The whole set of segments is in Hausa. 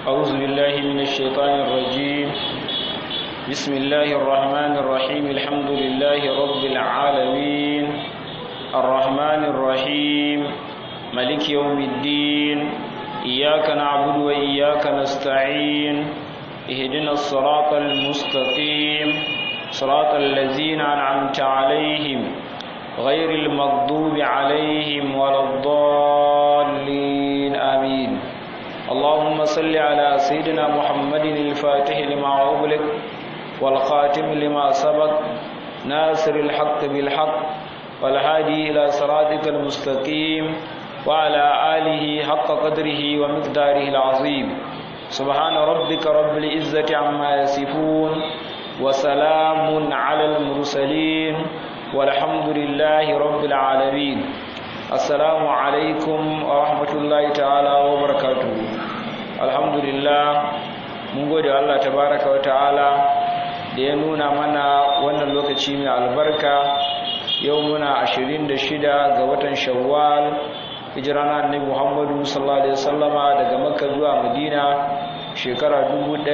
أعوذ بالله من الشيطان الرجيم بسم الله الرحمن الرحيم الحمد لله رب العالمين الرحمن الرحيم ملك يوم الدين إياك نعبد وإياك نستعين اهدنا الصراط المستقيم صراط الذين أنعمت عليهم غير المغضوب عليهم ولا الضالين آمين اللهم صل على سيدنا محمد الفاتح لما أغلق والخاتم لما سبق ناصر الحق بالحق والهادي إلى صراطك المستقيم وعلى آله حق قدره ومقداره العظيم سبحان ربك رب العزة عما يصفون وسلام على المرسلين والحمد لله رب العالمين السلام عليكم ورحمة الله تعالى وبركاته الحمد لله mun gode Allah tabaraka wa ta'ala da ya nuna mana wannan lokaci mai albarka yau muna 26 ga watan shawwal hijira na annabi Muhammadu sallallahu alaihi wasallama daga Makka zuwa Madina shekara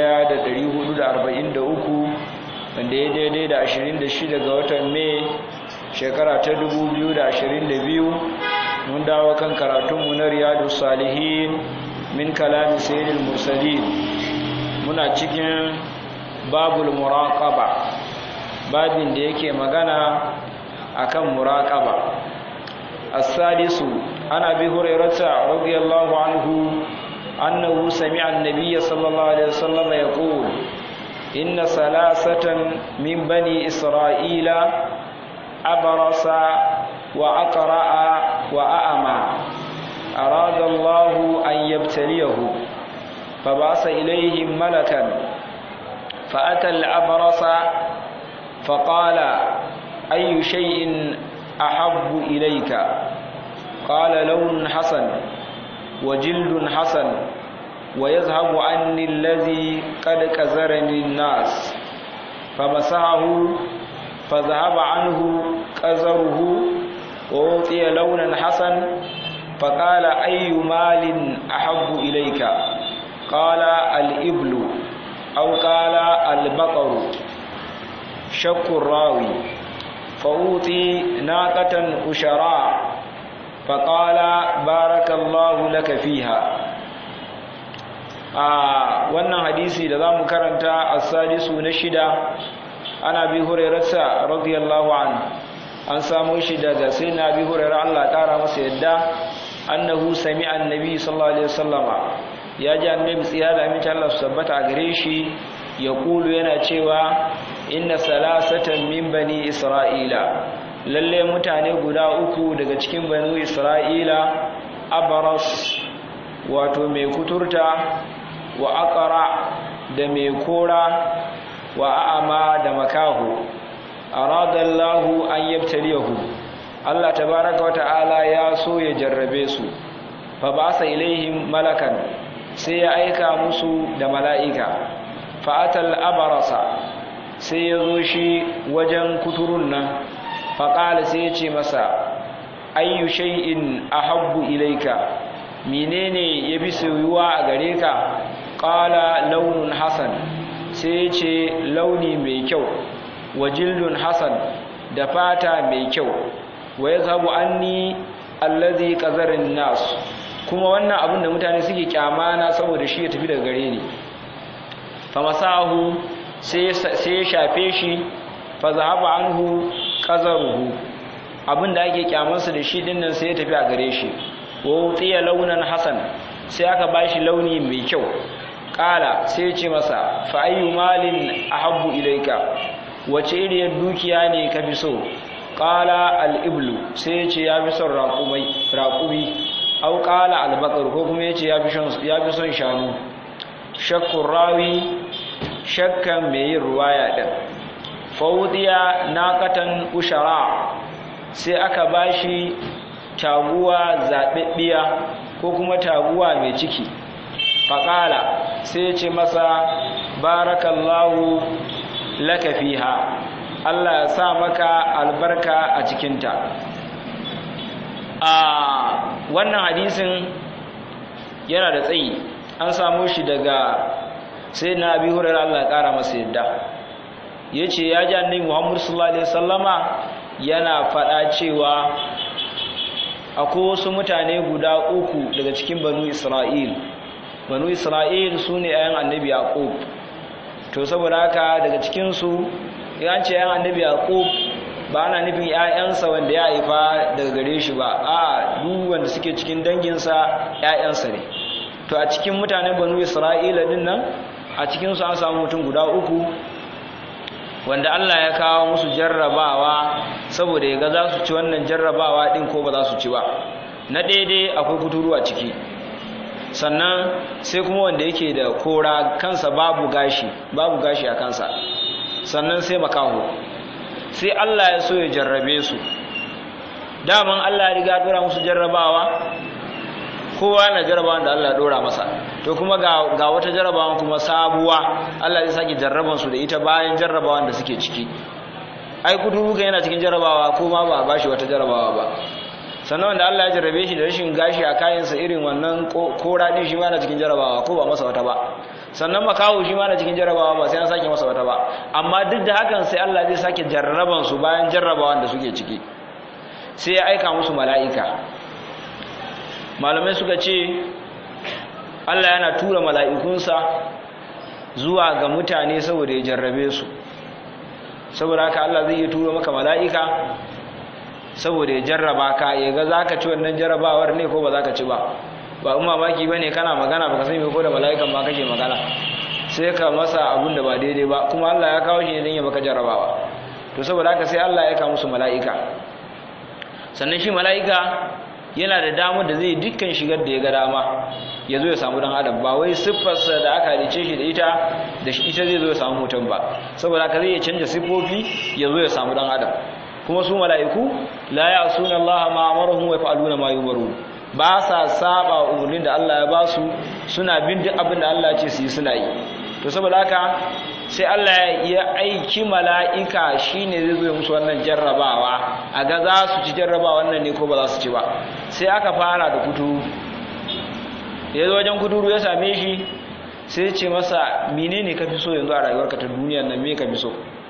1443 wanda ya daidai da 26 ga watan Mai shekara ta 2022 mun dawo kan karatunmu na Riyadus Salihin min kalami sayyidil mursalin muna cikin babul muraqaba babin da yake magana akan muraqaba as-sadisu ana bi hurairata radiyallahu anhu annahu sami'a an-nabiy sallallahu alaihi wasallam yaqul inna salasatan min bani isra'ila abrasa wa aqra'a wa a'ma arada Allah an yabtaliyahu فبعث إليهم ملكا فأتى الأبرص فقال أي شيء أحب إليك قال لون حسن وجلد حسن ويذهب عني الذي قد كزرني الناس فمسحه فذهب عنه كزره ووطي لونا حسن فقال أي مال أحب إليك قال الإبل أو قال البقر شك الراوي فأوتي ناقة أشراء فقال بارك الله لك فيها wannan hadisi da zamu karanta as-sadisu na shida ana bi hurairarsa radiyallahu anhu an samu shi daga sayyidina bi hurairar Allah kara masa yadda annahu sami'a annabi sallallahu alaihi wasallama ya ji annabi tsira da aminci Allah su tabbata a gare shi ya kulu yana cewa inna salasatan min bani isra'ila lalle mutane guda uku daga cikin banu isra'ila abaras wato mai kuturta wa aqra da mai kora wa a'ama da makahu aradallahu an yabtaliyahu Allah tabaraka wa ta'ala ya so ya jarrabe su fa ba sa ilaihim malakan sai ya aika musu da mala'ika fa'atal abarasa sai ya zo shi wajen kuturun nan faƙala sai ya ce masa ayyu shay'in ahabbu ilaika menene ya fi soyuwa a gare ka ƙala launin hasan sai ya ce launi mai kyau wa jildun hasan da fata mai kyau wa ya zabu anni allazi qazarin nasu kuma wannan abin da mutane suke kyamana saboda shi ya tafi daga gare ni famasahu sai ya shafe shi fa zahaba anhu qazaruhu abin da ake kyamansa da shi dinnan sai ya tafi a gare shi wa utiya launan hasan sai aka bashi launi mai kyau kala sai ya ce masa fa ayyu malin ahabbu ilaika wace iriyar dukiya ne ka fi so kala al-iblu sai ya ce ya fi son raƙumi au qala al-baqar ko kuma yace ya fi son ya fi son shanu shakkun rawi shakkan mai yin ruwaya din fawdiya naqatan ushara sai aka bashi taguwa zababbiya ko kuma taguwa mai ciki faqala sai yace masa barakallahu laka fiha Allah ya sa maka albarka a cikinta a wannan hadisin yana da tsayi an samu shi daga sai na abi hurar Allah ƙara masa yadda ya ce ya ji annabi muhammadu sallallahu alaihi wasallama yana faɗa cewa akwai wasu mutane guda uku daga cikin banu isra'il banu isra'il su ne ayan annabi yaqub to saboda haka daga cikinsu ya ce ayan annabi yaqub ba ana nufin ‘ya'yansa wanda ya haifa daga gare shi ba a duk wanda suke cikin danginsa ‘ya'yansa ne to a cikin mutanen banu isra'ila din nan a cikinsu an samu mutum guda uku wanda allah ya kawo musu jarrabawa saboda ya ga za su ci wannan jarrabawa din ko ba za su ci ba na daidai akwai kuturu a ciki sannan sai kuma wanda yake da kora kansa babu gashi babu gashi a kansa sannan sai makaho sai Allah ya so ya jarrabe su daman Allah ya riga dora musu jarrabawa kowa na jarrabawan da Allah ya dora masa to kuma ga, ga wata jarrabawan kuma sabuwa Allah zai sake jarraban su da ita bayan jarrabawan da suke ciki ai kudu yana cikin jarrabawa ko ma ba ba shi wata jarrabawa ba sannan wanda Allah ya jarrabe shi da rashin gashi a kayansa irin wannan kora din shi ma na cikin jarrabawa ko ba masa wata ba sannan makawo shi ma na cikin jarrabawa ba sai an sake masa wata ba amma duk da hakan sai Allah zai sake jarraban su bayan jarrabawan da suke ciki sai ya aika musu mala'ika malamai suka ce Allah yana tura mala'ikunsa zuwa ga mutane saboda ya jarrabe su saboda haka Allah zai iya tura maka mala'ika saboda ya jarraba ka ya ga za ka ci wannan jarrabawar ne ko ba za ka ci ba ba in mamaki ba ne kana magana ba ka sani ko da mala'ikan ma kake magana sai ka masa abun da ba daidai ba kuma Allah ya kawo shi ne don ya baka jarrabawa to saboda haka sai Allah ya kawo musu mala'ika sannan shi mala'ika yana da damar da zai dukkan shigar da ya ga dama ya zo ya samu dan adam ba wai siffarsa da aka halice shi da ita da ita zai zo ya samu mutum ba saboda haka zai iya canja siffofi ya zo ya samu dan adam kuma su mala'iku la ya'suna Allah ma amaruhum wa yaf'aluna ma yumarun ba sa saba umurnin da Allah ya ba su suna bin duk abin da Allah ya ce su yi suna yi to saboda haka sai Allah ya aiki mala'ika shine zai zo musu wannan jarrabawa a ga za su ci jarrabawa wannan ne ko ba za su ci ba sai aka fara da kuturu ya zo wajen kuturu ya same shi sai ce masa menene ka fi so yanzu a rayuwarka ta duniyar nan me ka fi so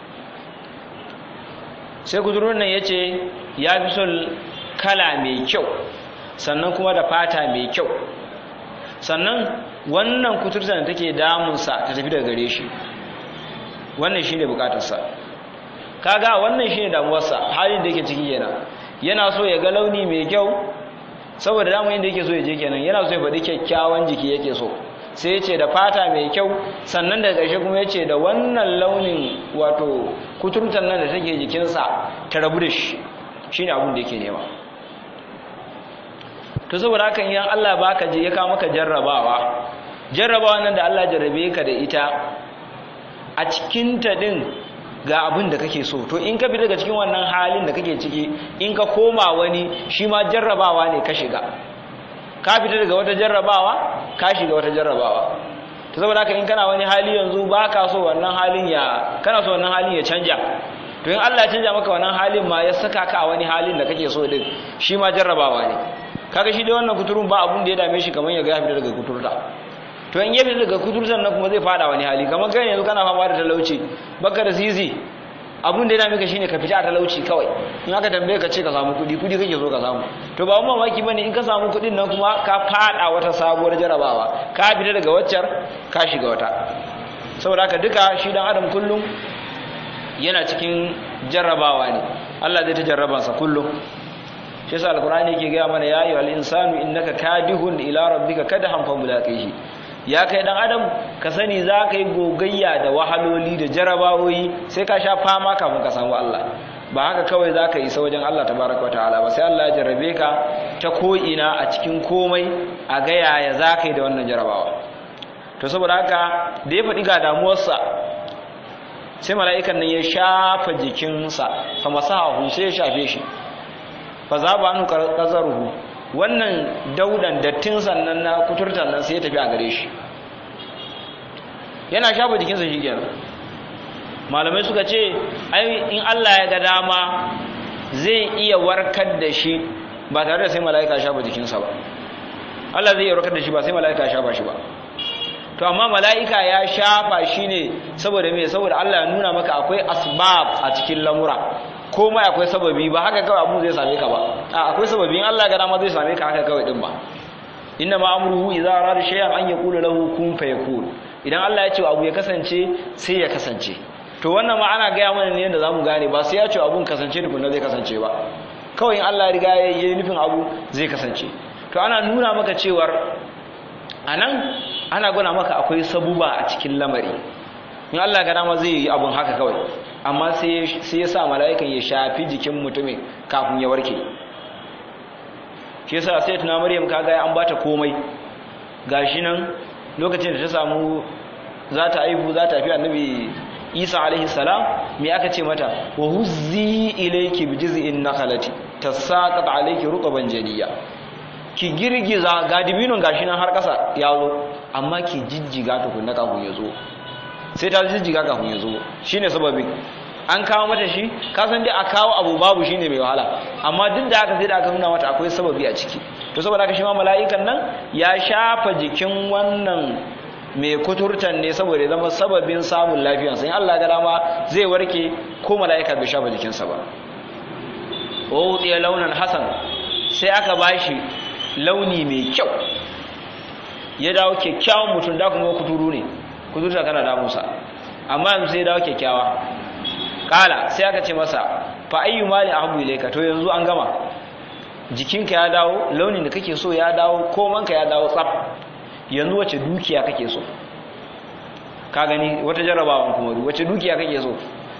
sai kuturun nan ya ce ya fi son kala mai kyau sannan kuma da fata mai kyau sannan wannan kuturta da take damunsa ta tafi daga gare shi wannan shi ne bukatarsa kaga wannan shi ne damuwarsa halin da yake ciki yana yana so ya ga launi mai kyau saboda damun inda yake so ya je kenan yana so ya faɗi kyakkyawan jiki yake so sai ya ce da fata mai kyau sannan da ƙarshe kuma ya ce da wannan launin wato kuturtan nan da take jikinsa ta rabu da shi shi ne abin da yake nema to saboda hakan idan Allah baka je ya kawo maka jarrabawa jarrabawa nan da Allah jarrabe ka da ita a cikin ta din ga abin da kake so to in ka bi daga cikin wannan halin da kake ciki in ka koma wani shi ma jarrabawa ne ka shiga ka fita daga wata jarrabawa ka shiga wata jarrabawa to saboda haka in kana wani hali yanzu ba ka so wannan halin ya kana so wannan halin ya canja to in Allah ya canja maka wannan halin ma ya saka ka a wani halin da kake so din shi ma jarrabawa ne kaga shi dai wannan kuturun ba abun da ya dame shi kamar ya ga ya fita daga kuturta to in ya fita daga kuturtan nan kuma zai fada wani hali kamar kai yanzu kana fama da talauci baka da sisi abun da ya dame ka shine ka fita a talauci kawai in aka tambaye ka ce ka samu kuɗi kuɗi kake so ka samu to ba mamaki bane in ka samu kuɗin nan kuma ka fada wata sabuwar jarabawa ka fita daga waccar ka shiga wata saboda haka duka shi dan adam kullum yana cikin jarrabawa ne Allah zai ta jarrabansa kullum shi yasa alqur'ani yake ga mana ya ayyuhal insanu innaka kadihun ila rabbika kadhan fa mulaqihi ya kai dan adam ka sani za ka yi gogayya da wahaloli da jarabawoyi sai ka sha fama kafin ka samu Allah ba haka kawai za ka isa wajen Allah tabaraka ta'ala ba sai Allah ya jarrabe ka ta ko'ina a cikin komai a ga yaya za ka yi da wannan jarabawa to saboda haka da ya faɗi ga damuwarsa sai mala'ikan nan ya shafa jikinsa fa masahahu sai ya shafe shi fa za ba anu qazaruhu wannan daudan dattin sannan na kuturtan nan sai ya tafi a gare shi yana shafa jikinsa shi kenan malamai suka ce ai in Allah ya ga dama zai iya warkar da shi ba tare da sai mala'ika shafa jikinsa ba Allah zai iya warkar da shi ba sai mala'ika shafa shi ba to amma mala'ika ya shafa shi ne saboda me saboda Allah ya nuna maka akwai asbab a cikin lamura komai akwai sababi ba haka kawai abu zai same ka ba a akwai sababi in Allah ga dama zai same ka haka kawai din ba inna ma amruhu idza arada shay'an an yaqula lahu kun fayakun idan Allah ya ce abu ya kasance sai ya kasance to wannan ma ana gaya mana ne yadda zamu gane ba sai ya ce abun kasance tukunna zai kasance ba kawai in Allah ya riga ya yi nufin abu zai kasance to ana nuna maka cewar anan ana guna maka akwai sabuba a cikin lamari in Allah ga dama zai yi abun haka kawai amma sai ya sa mala'ikan ya shafi jikin mutumin kafin ya warke shi yasa sai tuna Maryam kaga an bata komai gashi nan lokacin da ta samu za ta aihu za ta fi annabi Isa alaihi salam me aka ce mata wa huzzi ilayki bi jiz'in nakhlati tasaqat alayki rutban jadiya ki girgiza ga dibinun gashi nan har kasa ya zo amma ki jijjiga tukunna kafin ya zo sai ta jijjiga kafin ya zo shine sababin an kawo mata shi kasan dai a kawo abu babu shine mai wahala amma duk da haka sai da aka nuna mata akwai sababi a ciki to saboda haka shi ma mala'ikan nan ya shafa jikin wannan mai kuturtan ne saboda ya zama sababin samun lafiyarsa in Allah ga dama zai warke ko mala'ika bai shafa jikinsa ba wa udiya launan hasan sai aka bashi launi mai kyau ya dawo kyakkyawan mutum da kuma kuturu ne kuturta kana damusa amma yanzu sai ya dawo kyakkyawa kala sai aka ce masa fa ayyu mali ahbu ilayka to yanzu an gama jikinka ya dawo launin da kake so ya dawo komanka ya dawo tsaf yanzu wace dukiya kake so ka gani wata jarrabawan kuma wace dukiya kake so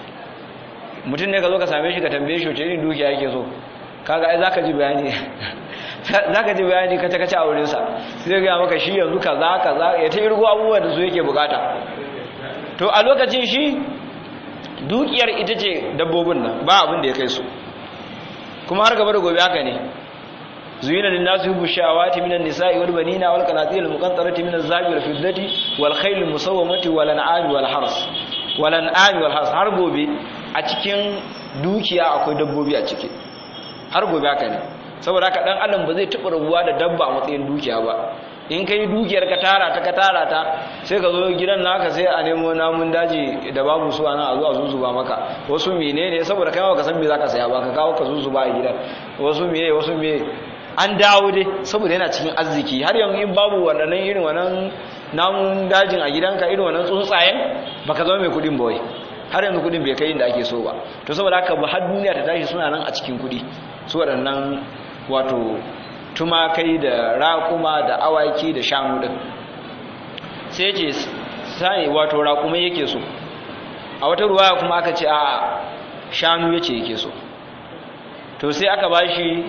mutum ne ka zo ka same shi ka tambaye shi wace irin dukiya yake so kaga ai zaka ji bayani zaka ji bayani kace kace a wurin sa sai ga maka shi yanzu kaza kaza ya ta irgo abubuwan da su yake bukata to a lokacin shi dukiyar ita ce dabbobin nan ba abin da ya kai su kuma har gaba da gobe haka ne zuyina lin nasu yubu shawati minan nisa'i wal banina wal qanatir al muqantarati min az-zahabi wal fiddati wal khayl al musawwamati wal an'ami wal hars wal an'ami wal hars har gobe a cikin dukiya akwai dabbobi a ciki har gobe haka ne saboda haka dan adam ba zai taɓa rabuwa da dabba a matsayin dukiya ba in ka yi dukiyar ka tara ta ka tara ta sai ka zo gidan naka sai a nemo namun daji da babu su ana a zo a zuzuba maka wasu menene saboda kai ma ka san me zaka saya ba ka kawo ka zuzuba a gidan wasu meye wasu meye an dawo dai saboda yana cikin arziki har yanzu in babu wannan irin wannan namun dajin a gidanka irin wannan tsuntsayen baka zama mai kudin ba wai har yanzu kudin bai kai inda ake so ba to saboda haka ba har duniya ta tashi suna nan a cikin kudi su waɗannan wato tumakai da raƙuma da awaki da shanu ɗin sai ce sai wato raƙumai yake so a wata ruwa kuma aka ce a shanu yace yake so to sai aka bashi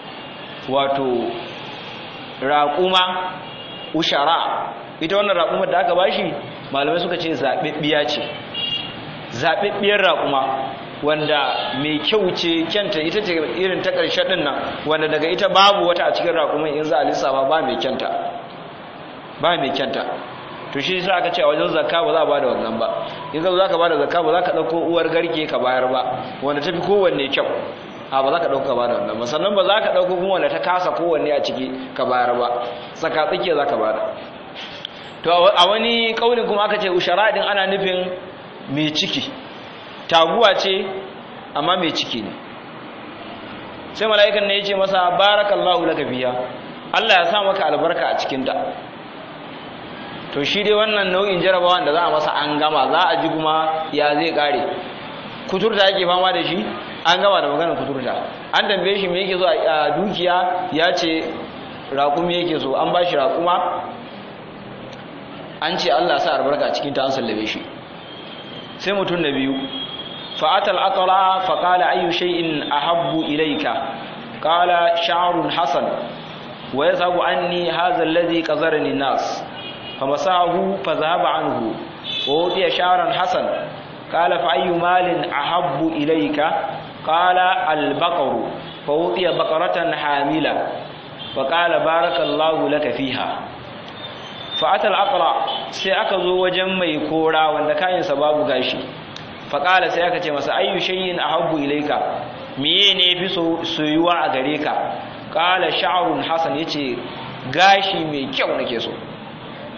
wato raƙuma ushara ita wannan raƙumar da aka bashi malamai suka ce zaɓaɓɓiya ce zaɓaɓɓiyar raƙuma wanda mai kyau ce kyanta ita ce irin ta ƙarshe ɗin nan wanda daga ita babu wata a cikin raƙumin in za a lissafa ba mai kyanta ba mai kyanta to shi sa aka ce a wajen zakka ba za a bada wannan ba in ka za ka bada zakka ba za ka ɗauko uwar garke ka bayar ba wanda ta fi kowanne kyau a ba za ka ɗauka ka bada wannan ba sannan ba za ka ɗauko kuma wanda ta kasa kowanne a ciki ka bayar ba tsaka tsakiya za ka bada to a wani ƙaunin kuma aka ce ushara din ana nufin mai ciki taguwa ce amma mai ciki ne sai mala'ikan ne ya ce masa barakallahu laka fiya Allah ya sa maka albarka a cikinta to shi dai wannan nau'in jarabawan da za a masa an gama za a ji kuma ya zai kare kuturta yake fama da shi an gama da maganar kuturta an tambaye shi me yake so a dukiya ya ce raƙumi yake so an ba shi raƙuma an ce Allah sa albarka a cikinta an sallame shi sai mutum na biyu فأتى الأقرع فقال أي شيء أحب إليك قال شعر حسن ويذهب عني هذا الذي قذرني الناس فمساه فذهب عنه وأوتي شعرا حسن قال فأي مال أحب إليك قال البقر فأوتي بقرة حاملة فقال بارك الله لك فيها فأتى الأقرع سيأكذو وجمع كورا وأن كان سباب غاشي faƙala sai aka ce masa ayyu shay'in ahabbu ilayka miye ne fi soyuwa a gare ka qala sha'run hasan yace gashi mai kyau nake so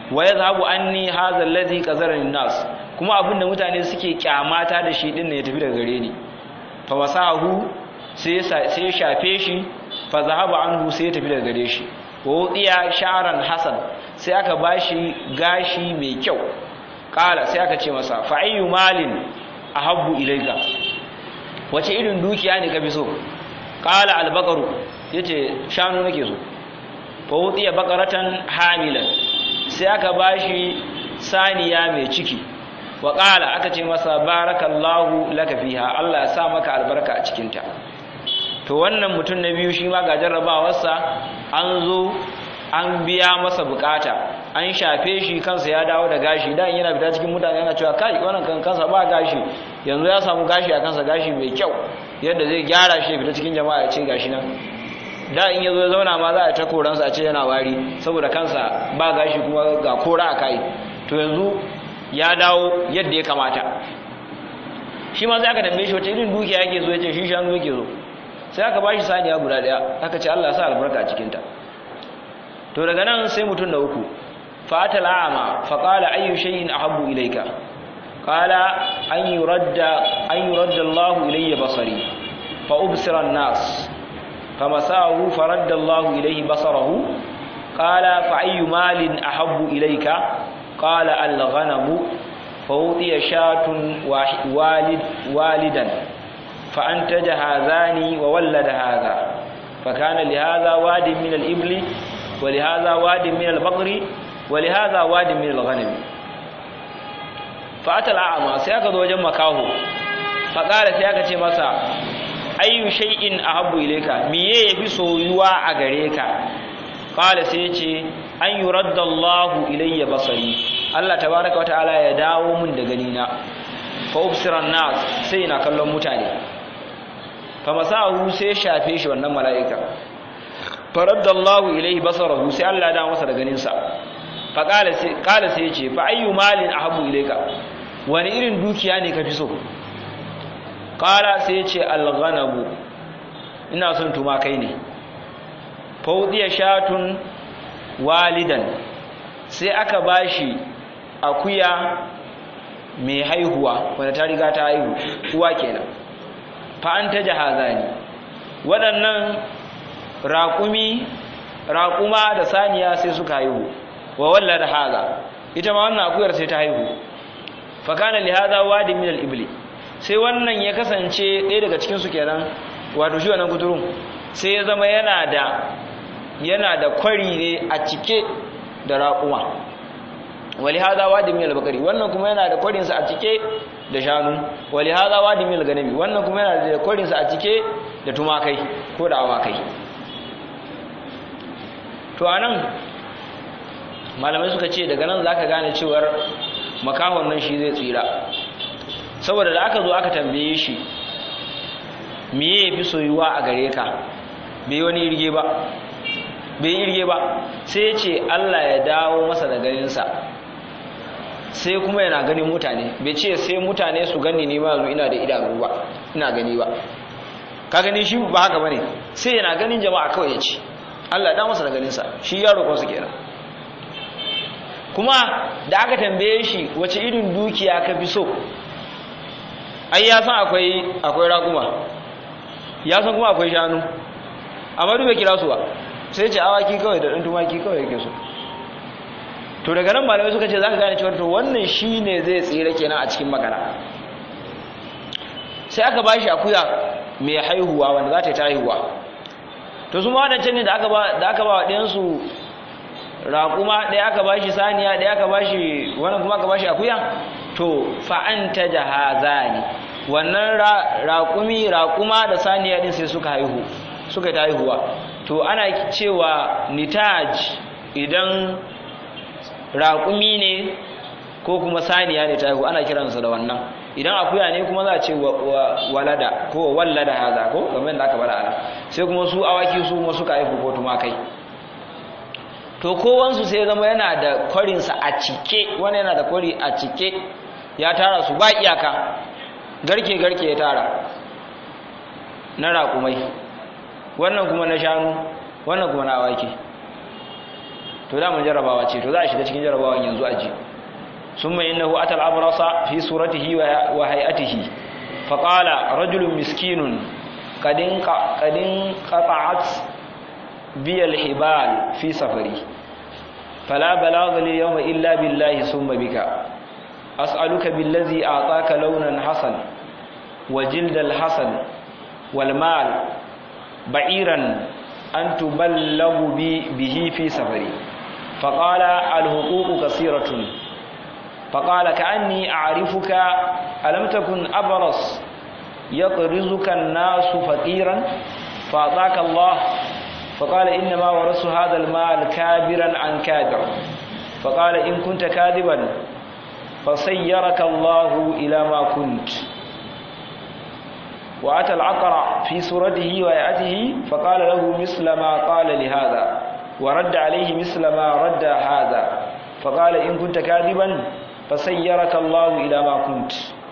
wa yadhhabu anni hadha alladhi qazarani nas kuma abinda mutane suke kyamata da shi din ne ya tafi daga gare ni fa wasahu sai sai shafe shi fa zahaba anhu sai ya tafi daga gare shi wa udiya sha'ran hasan sai aka bashi gashi mai kyau kala sai aka ce masa fa ayyu malin ahabbu ilayka wace irin dukiya ne ka fi so kala albaqaru yace shanu nake so fa udiya baqaratan hamilan sai aka bashi saniya mai ciki wa ƙala aka ce masa barakallahu laka fiha Allah ya sa maka albarka a cikinta to wannan mutum na biyu shi ma ga jarrabawarsa an zo an biya masa bukata an shafe shi kansa ya dawo da gashi da yana fita cikin mutane yana cewa kai wannan kan kansa ba gashi yanzu ya samu gashi a kansa gashi mai kyau yadda zai gyara shi fita cikin jama'a ya ce gashi nan da in yazo ya zauna ma za a ta koransa a ce yana wari saboda kansa ba gashi kuma ga kora a kai to yanzu ya dawo yadda ya kamata shi ma sai aka tambaye shi wace irin dukiya yake zo ya ce shi shanu yake zo sai aka bashi saniya guda daya aka ce Allah ya sa albarka a cikin ta to daga nan sai mutum na uku fata la'ama fa qala ayyu shay'in ahabbu ilayka qala an yuradda an yuradda Allah ilayya basari fa ubsira an-nas فمساه فرد الله إليه بصره قال فأي مال أحب إليك قال الغنم فوطي شاة والد والدا فأنتج هذان وولد هذا فكان لهذا واد من الإبل ولهذا واد من البقر ولهذا واد من الغنم فأتى الأعمى سيأخذ وجه مكاه فقال سيأخذ مسا ayyu shay'in ahabbu ilayka miye yafi soyuwa a gare ka qala sai yace an yuradda Allahu ilayya basari Allah tabaaraka wataala ya dawo mun da gani na fa ubsira nas sai ina kallon mutane fa masahu sai shafe shi wannan mala'ika faradda Allahu ilayhi basarahu sai Allah ya dawo masa da ganin sa fa qala sai qala sai yace fa ayyu malin ahabbu ilayka wani irin dukiya ne ka fi so ƙara sai ce alghanabu ina son tumakai ne faudiya shatun walidan sai aka bashi akuya mai haihuwa wanda ta riga ta haihu uwa kenan fa an ta jahazani waɗannan raƙumi raƙuma da saniya sai suka haihu wa walla da haza ita ma wannan akuyar sai ta haihu fa kana li hadha wadi min al-ibli sai wannan ya kasance ɗaya daga cikinsu kenan wato shi wannan kuturun sai ya zama yana da yana da kwari ne a cike da raƙuma wali haza wadi min al-bakari wannan kuma yana da kwarinsa a cike da shanu wali haza wadi min al-ganami wannan kuma yana da kwarinsa a cike da tumakai ko da awakai to anan malamai suka ce daga nan zaka gane cewar makahon nan shi zai tsira saboda da aka zo aka tambaye shi miye ya fi soyuwa a gare ka bai wani irge ba bai irge ba sai ce Allah ya dawo masa da ganinsa sai kuma yana ganin mutane bai ce sai mutane su gani ne ma yanzu ina da idanu ba ina gani ba ka gani shi ba haka bane sai yana ganin jama'a kawai ya ce Allah ya dawo masa da ganinsa shi ya roƙon su kenan kuma da aka tambaye shi wace irin dukiya ka fi so ai ya san akwai akwai raƙuma ya san kuma akwai shanu amma duk bai kira su ba sai ce awaki kawai da ɗan tumaki kawai yake so to daga nan malamai suka ce za ka gane cewa to wannan shi ne zai tsira kenan a cikin magana sai aka ba shi akuya mai haihuwa wanda za ta yi ta haihuwa to su ma wadancan ne da aka ba da aka ba wa ɗayansu raƙuma ɗaya aka ba shi saniya ɗaya aka ba shi wannan kuma aka ba shi akuya to fa'anta jahazani wannan raƙumi raƙuma da saniya din sai suka haihu suka ta haihuwa to ana cewa nitaj idan raƙumi ne ko kuma saniya ne ta haihu ana kiransa da wannan idan akuya ne kuma za a ce walada ko wallada haza ko game da aka bada ana sai kuma su awaki su kuma suka haihu ko tumakai to kowansu sai zama yana da kwarinsa a cike wani yana da kwari a cike ya tara su ba iyaka garke-garke ya tara na raƙumai wannan kuma na shanu wannan kuma na awaki to da mun jarabawa ce to za a shiga cikin jarabawan yanzu a ji summa innahu atal abrasa fi suratihi wa hay'atihi fa qala rajulun miskinun qadin qadin qata'at bi al-hibal fi safari fala balagha li yawma illa billahi summa bika as'aluka billazi a'taka launan hasan wa jildal hasan wal mal ba'iran an tuballagu bi bihi fi safari فقال الحقوق كثيرة فقال كأني أعرفك ألم تكن أبرص يقرزك الناس فقيرا فأعطاك الله فقال إنما ورث هذا المال كابرا عن كابر فقال إن كنت كاذبا فسيرك الله إلى ما كنت وأتى العقرع في سورته ويأته فقال له مثل ما قال لهذا ورد عليه مثل ما رد هذا فقال إن كنت كاذبا فسيرك الله إلى ما كنت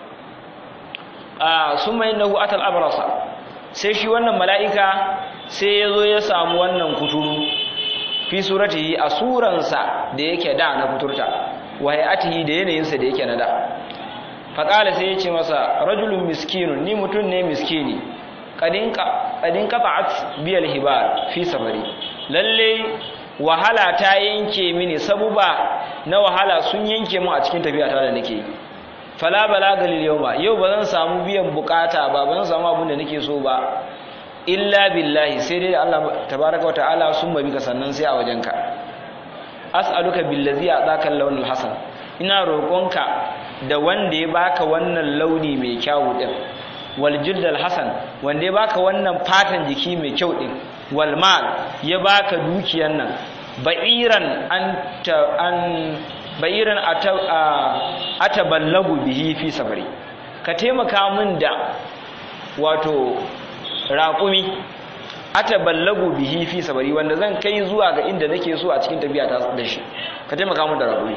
آه ثم إنه أتى الأبرص sai shi wannan mala'ika sai ya zo ya samu wannan kuturu fi suratihi a suransa da yake da na kuturta wa hayatihi da yanayinsa da yake na da faƙala sai ya ce masa rajulun miskinun ni mutum ne miskini ƙadin ƙafa'at biyar hibar fi safari lalle wahala ta yanke mini sabuba na wahala sun yanke mu a cikin tafiya ta da nake fala balaga lil yawma yau ba zan samu biyan bukata ba ba zan samu abin da nake so ba illa billahi sai dai Allah tabaraka wataala sun mabi ka sannan sai a wajenka as'aluka billazi ataka al-lawn al-hasan ina roƙonka da wanda ya baka wannan launi mai kyau din wal jild al-hasan wanda ya baka wannan fatan jiki mai kyau din wal mal ya baka dukiyan nan ba'iran an an ba'iran ataballagu bihi fi safari ka taimaka min da wato raƙumi ataballagu bihi fi safari wanda zan kai zuwa ga inda nake so a cikin tafiya ta da shi ka taimaka min da raƙumi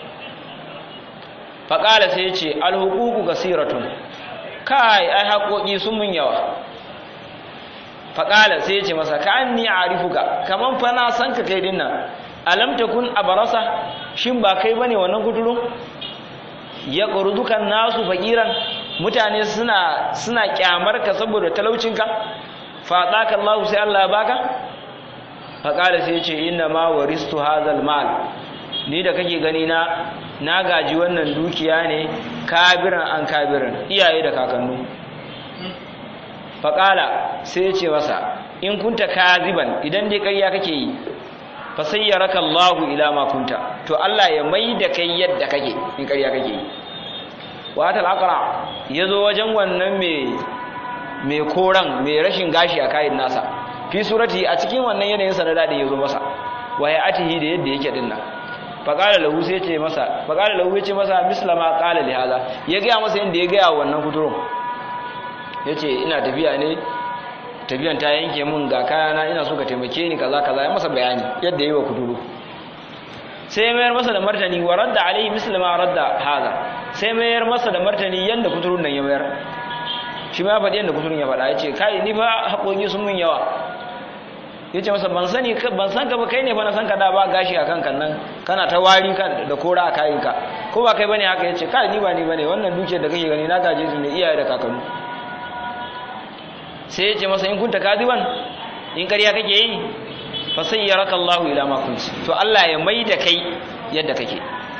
faƙala sai ya ce alhuququ kasiratun kai ai haƙoƙi sun mun yawa faƙala sai ya ce masa ka anni a'rifuka kaman fa na san ka kai dinnan alam takun abarasa shin ba kai bane wannan kuturu ya qurdukan nasu faqiran mutane suna suna kyamar ka saboda talaucinka fa daka Allah sai Allah baka fa kala sai ce inna ma waristu hadhal mal ni da kake gani na na gaji wannan dukiya ne kabiran an kabiran iyaye da kakannu fa kala sai ce masa in kunta kaziban idan dai ƙarya kake yi fa sayyaraka Allah ila ma kunta to Allah ya mai da kai yadda kake in ƙarya kake yi wa tal aqra yazo wajen wannan mai mai koran mai rashin gashi a kayin nasa fi surati a cikin wannan yanayin sa da dadi yazo masa wa ya atihi da yadda yake dinnan fa qala lahu sai ce masa fa qala lahu yace masa mislama qala li hada ya ga masa yanda ya ga wannan kuturun yace ina tafiya ne tafiyan ta yanke mun ga kayana ina so ka taimake ni kaza kaza ya masa bayani yadda yi wa kuduru sai mayar masa da martani wa radda alaihi mislima radda hada sai mayar masa da martani yanda kuturun nan ya mayar shi ma faɗi yanda kuturun ya faɗa ya ce kai ni fa haƙoƙi sun mun yawa ya ce masa ban sani ban san ka ba kai ne fa na san ka da ba gashi a kanka nan kana ta wari da kora a kayanka ko ba kai bane haka ya ce kai ni ba ni bane wannan dukiyar da kake gani na gaje su ne iyaye da kakanni sai ya ce masa in kunta kadiban in ƙarya kake yi fa sayyaraka Allahu ila ma kunti to Allah ya mai da kai yadda kake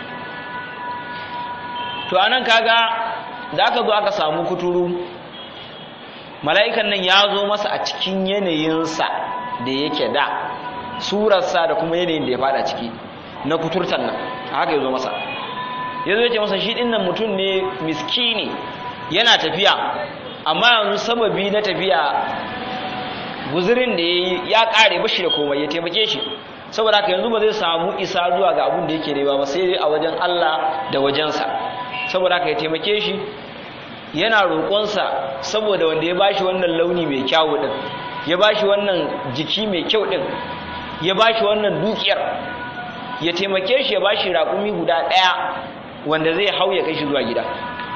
to anan kaga da aka zo aka samu kuturu mala'ikan nan ya zo masa a cikin yanayinsa da yake da surarsa da kuma yanayin da ya fada ciki na kuturtan nan haka ya zo masa ya zo ya ce masa shi ɗin nan mutum ne miskini yana tafiya amma yanzu sababi na tafiya guzurin da ya yi ya ƙare bashi da komai ya taimake shi saboda haka yanzu ba zai samu isa zuwa ga abin da yake nema ba sai dai a wajen Allah da wajensa saboda haka ya taimake shi yana roƙonsa saboda wanda ya bashi wannan launi mai kyawu din ya bashi wannan jiki mai kyau din ya bashi wannan dukiyar ya taimake shi ya bashi raƙumi guda ɗaya wanda zai hau ya kai shi zuwa gida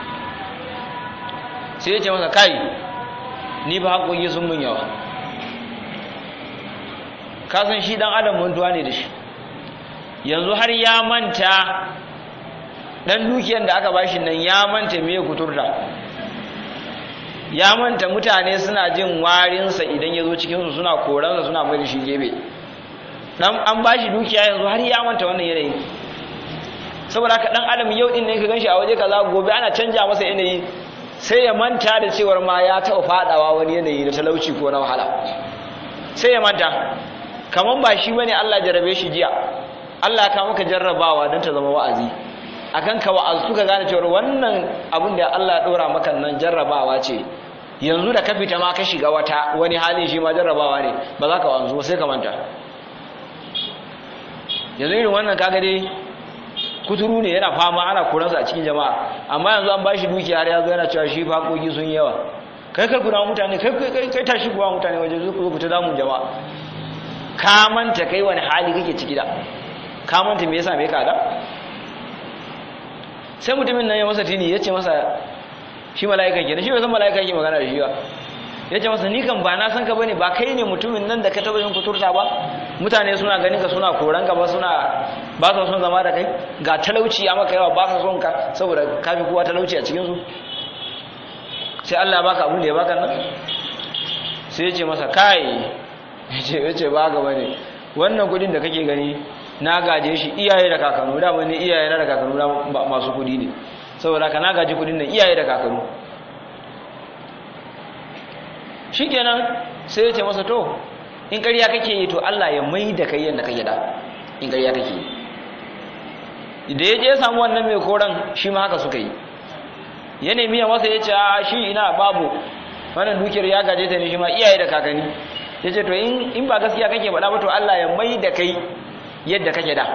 sai ya ce masa kai ni ba haƙoƙi sun mun yawa kasan shi dan adam mantuwa ne da shi yanzu har ya manta dan dukiyar da aka bashi nan ya manta me kuturta ya manta mutane suna jin warinsa idan ya zo cikinsu suna koransa suna mai da shi gebe dan an bashi dukiya yanzu har ya manta wannan yanayi saboda haka dan adam yau din ne ka ganshi a waje kaza gobe ana canja masa yanayi sai ya manta da cewar ma ya taɓa fadawa wani yanayi na talauci ko na wahala sai ya manta kaman ba shi bane Allah jarabe shi jiya Allah ka maka jarrabawa don ta zama wa'azi akan ka wa'azu ka gane cewar wannan abin da Allah ya dora maka nan jarrabawa ce yanzu da ka fita ma ka shiga wata wani hali shi ma jarrabawa ne ba za ka wa'azu sai ka manta yanzu irin wannan kaga dai kuturu ne yana fama ana kuransa a cikin jama'a amma yanzu an bashi dukiya har ya zo yana cewa shi fakoki sun yawa kai kai kuna mutane kai kai kai tashi kuwa mutane waje zo ku ta damun jama'a ka manta kai wani hali kake ciki da ka manta me yasa me ka da sai mutumin nan ya masa tini ya ce masa shi mala'ika kenan shi bai san mala'ika yake magana da shi ba ya ce masa ni kan ba na san ka bane ba kai ne mutumin nan da ka taba yin kuturta ba mutane suna ganin ka suna koran ka ba suna ba su son zama da kai ga talauci ya maka yawa ba su son ka saboda ka fi kowa talauci a cikin su sai Allah ya baka abin da ya baka nan sai ya ce masa kai ya ce ya ce ba ga bane wannan kudin da kake gani na gaje shi iyaye da kakanu da wani iyaye na da kakanu na masu kudi ne saboda ka na gaji kudin nan iyaye da kakanu shikenan sai ya ce masa to in ƙarya kake yi to Allah ya mai da kai yadda kake da in ƙarya kake yi da ya je ya samu wannan mai koran shi ma haka suka yi ya nemi ya masa ya ce a shi ina babu wannan dukiyar ya gaje ta ne shi ma iyaye da kakanni ya ce to in ba gaskiya kake faɗa ba to Allah ya mai da kai yadda kake da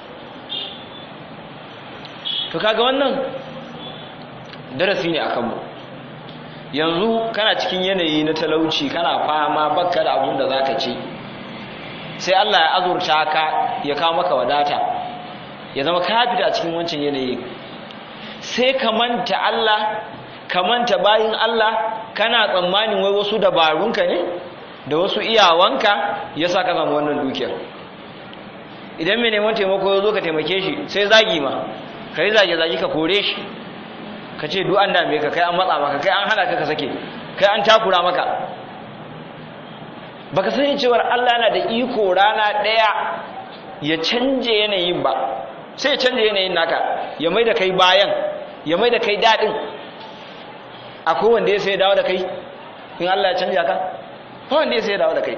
to kaga wannan darasi ne akan mu yanzu kana cikin yanayi na talauci kana fama bakka da abun da zaka ci sai Allah ya azurta ka ya kawo maka wadata ya zama ka fita cikin wancan yanayi sai ka manta Allah ka manta bayin Allah kana tsammanin wai wasu dabarunka ne da wasu iyawanka yasa ka samu wannan dukiyar idan mai neman taimako ya zo ka taimake shi sai zagi ma ka yi zage-zage ka kore shi ka ce duk an dame ka kai an matsa maka kai an hana ka ka sake kai an takura maka baka sani cewar Allah yana da iko rana ɗaya ya canje yanayin ba sai ya canje yanayin naka ya mai da kai bayan ya mai da kai daɗin akwai wanda ya sai dawo da kai in Allah ya canja ka ba wanda ya sai dawo da kai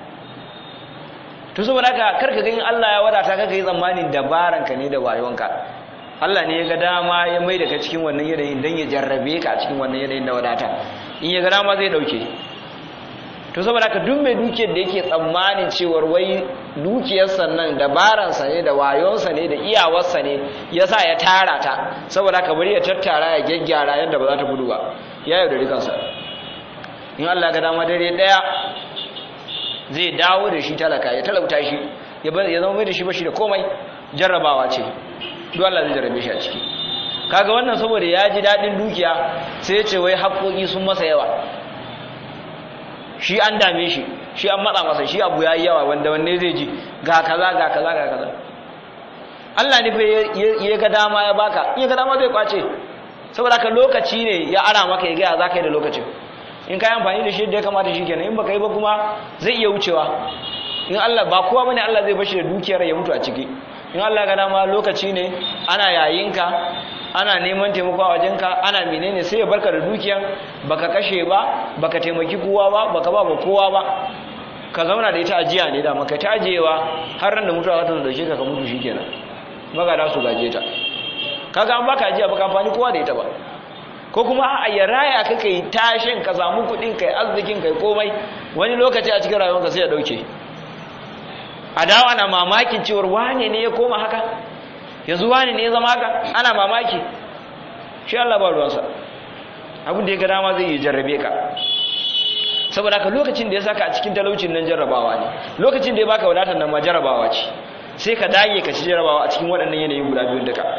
to saboda haka karka ga in Allah ya wadata ka kai tsammanin dabaranka ne da wayonka Allah ne ya ga dama ya mai da ka cikin wannan yanayin don ya jarrabe ka a cikin wannan yanayin da wadata in ya ga dama zai dauke to saboda haka duk mai dukiyar da yake tsammanin cewar wai dukiyarsa nan dabaransa ne da wayonsa ne da iyawarsa ne ya sa ya tara ta saboda haka bari ya tattara ya gyaggyara yadda ba za ta gudu ba ya yaudari kansa in Allah ga dama dare daya zai dawo da shi talaka ya talauta shi ya zama mai da shi bashi da komai jarrabawa ce duk Allah zai jarrabe shi a ciki kaga wannan saboda ya ji dadin dukiya sai ya ce wai haƙoƙi sun masa yawa shi an dame shi shi an matsa masa shi abu yayi yawa wanda wanne zai ji ga kaza ga kaza ga kaza Allah ne fa ya ga dama ya baka in ya ga dama zai kwace saboda haka lokaci ne ya ara maka ya ga za ka yi da lokacin in ka yi amfani da shi da ya kamata shi kenan in baka yi ba kuma zai iya wucewa in Allah ba kowa bane Allah zai bashi da dukiyar ya mutu a ciki in Allah ga dama lokaci ne ana yayinka ana neman taimako a wajenka ana menene sai ya barka da dukiyar baka kashe ba baka taimaki kowa ba baka ba kowa ba ka zauna da ita ajiya ne da maka ta ajiyewa har ran da mutuwa za ta dauke ka ka mutu shikenan magada su gaje ta kaga an baka ajiya baka amfani kowa da ita ba ko kuma a ya raya ka kai tashin ka samu kuɗin kai arzikin kai komai wani lokaci a cikin rayuwarka sai ya dauke a dawo ana mamakin cewar wane ne ya koma haka yanzu wane ne ya zama haka ana mamaki shi Allah ba ruwansa abin da ya ga dama zai yi jarrabe ka saboda haka lokacin da ya saka a cikin talaucin nan jarrabawa ne lokacin da ya baka wadatar nan ma jarrabawa ce sai ka dage ka ci jarrabawa a cikin waɗannan yanayin guda biyun duka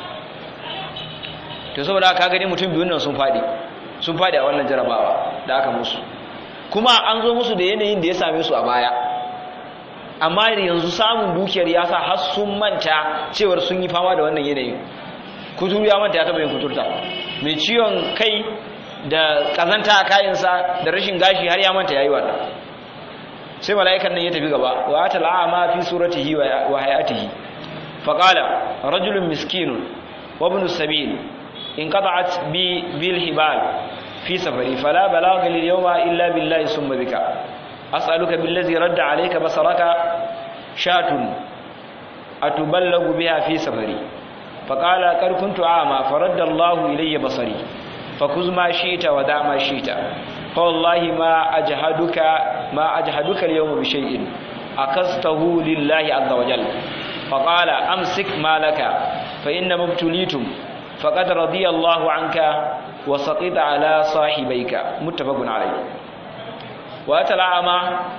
to saboda haka gani mutum biyun nan sun faɗi sun faɗi a wannan jarrabawa da aka musu kuma an zo musu da yanayin da ya same su a baya amma yanzu samun dukiyar ya sa har sun manta cewar sun yi fama da wannan yanayin kuturu ya manta ya taɓa yin kuturta mai ciwon kai da ƙazanta a kayansa da rashin gashi har ya manta ya yi wannan sai mala'ikan nan ya tafi gaba wa ta la'ama fi suratihi wa hayatihi faqala rajulun miskinun wa ibn sabil in qata'at bi bil hibal fi safari fala balagha lil yawma illa billahi summa bika as'aluka billazi radda alayka basaraka shatun atuballagu biha fi safari faqala qad kuntu a'ma faradda Allahu ilayya basari fakuz ma shi'ta wa da ma shi'ta fa wallahi ma ajhaduka ma ajhaduka al-yawma bi shay'in akastahu lillahi azza wa jalla faqala amsik malaka fa inna mubtulitum faqad radiya Allahu anka wa saqita ala sahibayka muttafaqun alayh wa tala'ama